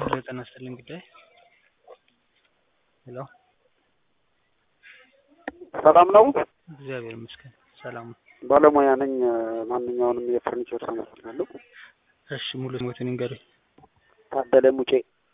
ሄሎ ጤና ይስጥልኝ ጉዳይ ሄሎ ሰላም ነው። እግዚአብሔር ይመስገን ሰላም ነው። ባለሙያ ነኝ። ማንኛውንም የፈርኒቸር ስራ እሰራለሁ። እሺ ሙሉ ስሞትን ይንገሩኝ። ታደለ ሙጬ።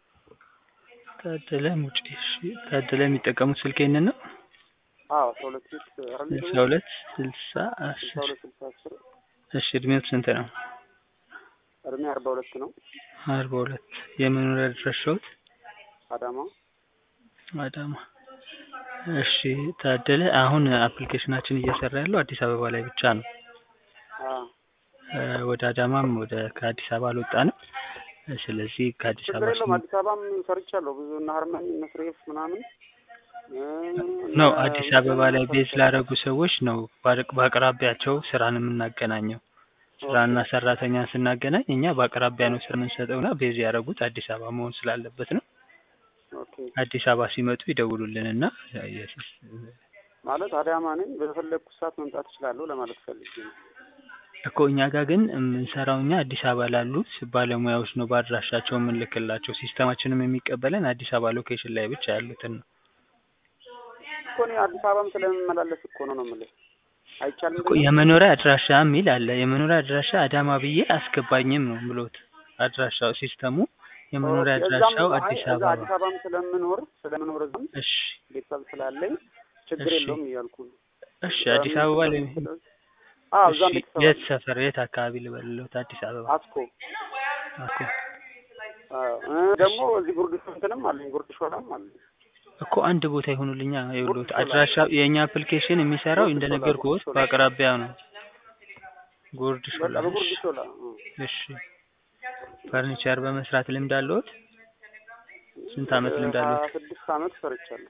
ታደለ ሙጬ። እሺ ታደለ የሚጠቀሙት ስልክ ይሄንን ነው? አዎ አስራ ሁለት ሴት ስልሳ ሁለት ስልሳ ስልሳ አስር ሁለት ስልሳ አስር እሺ እድሜዎት ስንት ነው? እድሜ አርባ ሁለት ነው። አርባ ሁለት የመኖሪያ አድራሻዎት? አዳማ አዳማ። እሺ ታደለ አሁን አፕሊኬሽናችን እየሰራ ያለው አዲስ አበባ ላይ ብቻ ነው። አ እ ወደ አዳማም ወደ ከአዲስ አበባ አልወጣንም። ስለዚህ ከአዲስ ችግር አበባ የለውም። ስን- አዲስ አበባም ሰርቻለሁ ብዙ እነ ሀርመን እነ ስሬፍ ምናምን እ ነው እነ አዲስ አበባ ላይ ቤዝ ሰርቻለሁ። ላደረጉ ሰዎች ነው በአቅ- በአቅራቢያቸው ስራን የምናገናኘው። ስራና ሰራተኛን ስናገናኝ እኛ በአቅራቢያ ነው ስራ የምንሰጠው እና ቤዝ ያደረጉት አዲስ አበባ መሆን ስላለበት ነው። ኦኬ አዲስ አበባ ሲመጡ ይደውሉልን እና ማለት አዳማ ነኝ። በፈለግኩት ሰዓት መምጣት እችላለሁ ለማለት ፈልጌ ነው። እኮ እኛ ጋር ግን የምንሰራው እኛ አዲስ አበባ ላሉት ባለሙያዎች ነው በአድራሻቸው የምንልክላቸው። ሲስተማችንም የሚቀበለን አዲስ አበባ ሎኬሽን ላይ ብቻ ያሉትን ነው። እኮ እኔ አዲስ አበባም ስለምመላለስ እኮ ነው ነው የምልህ። አይቻልም እኮ ብለህ? የመኖሪያ አድራሻ የሚል አለ። የመኖሪያ አድራሻ አዳማ ብዬ አስገባኝም ነው ብሎት አድራሻው ሲስተሙ የመኖሪያ ኦኬ፣ እዛም አድራሻው አይ አዲስ እዛ አበባ አዲስ አበባም ስለምኖር ስለምኖር እዛም እሺ ቤተሰብ ስላለኝ ችግር እሺ። የለውም እያልኩ ነው። እሺ አዲስ አበባ ላይ አዎ እሺ እዛም ቤተሰብ የት አለ። ሰፈር የት አካባቢ ልበልሎት አዲስ አበባ አስኮ እኮ አዎ እ ደግሞ እዚህ ጉርድ እንትንም አለኝ ጉርድ ሾላም አለኝ። እኮ አንድ ቦታ ይሁኑልኛ ይኸውልዎት ሾላ። አድራሻ የእኛ አፕሊኬሽን የሚሰራው ጉርድ እንደነገርኩት ሾላ፣ ጉርድ ሾላ። በአቅራቢያ ነው ጉርድ በቃ ሾላ በጉርድ እሺ ሾላ እ። እሺ ፈርኒቸር በመስራት ልምድ አለዎት ስንት አመት ልምድ አለዎት ሀያ ስድስት አመት ሰርቻለሁ።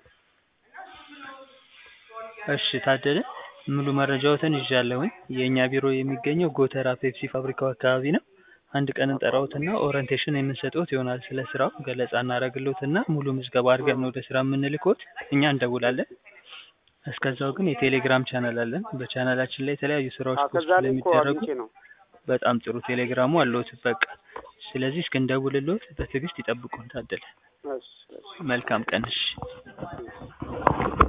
እሺ ታደለ ሙሉ መረጃዎትን ይዣለሁኝ የእኛ ቢሮ የሚገኘው ጎተራ ፔፕሲ ፋብሪካው አካባቢ ነው አንድ ቀን እንጠራዎትና ኦሪንቴሽን የምንሰጥዎት ይሆናል ስለ ስራው ገለጻ እናደርግልዎትና ሙሉ ምዝገባ አድርገን ነው ወደ ስራ የምንልክዎት እኛ እንደውላለን እስከዛው ግን የቴሌግራም ቻናል አለን በቻናላችን ላይ የተለያዩ ስራዎች አዎ ፖስት ከዛ ላይ እኮ ስለሚደረጉ አግኝቼ ነው። በጣም ጥሩ ቴሌግራሙ አለዎት በቃ ስለዚህ እስክንደውልልዎት በትዕግስት ይጠብቁን ታደለ እሺ እሺ። መልካም ቀን እሺ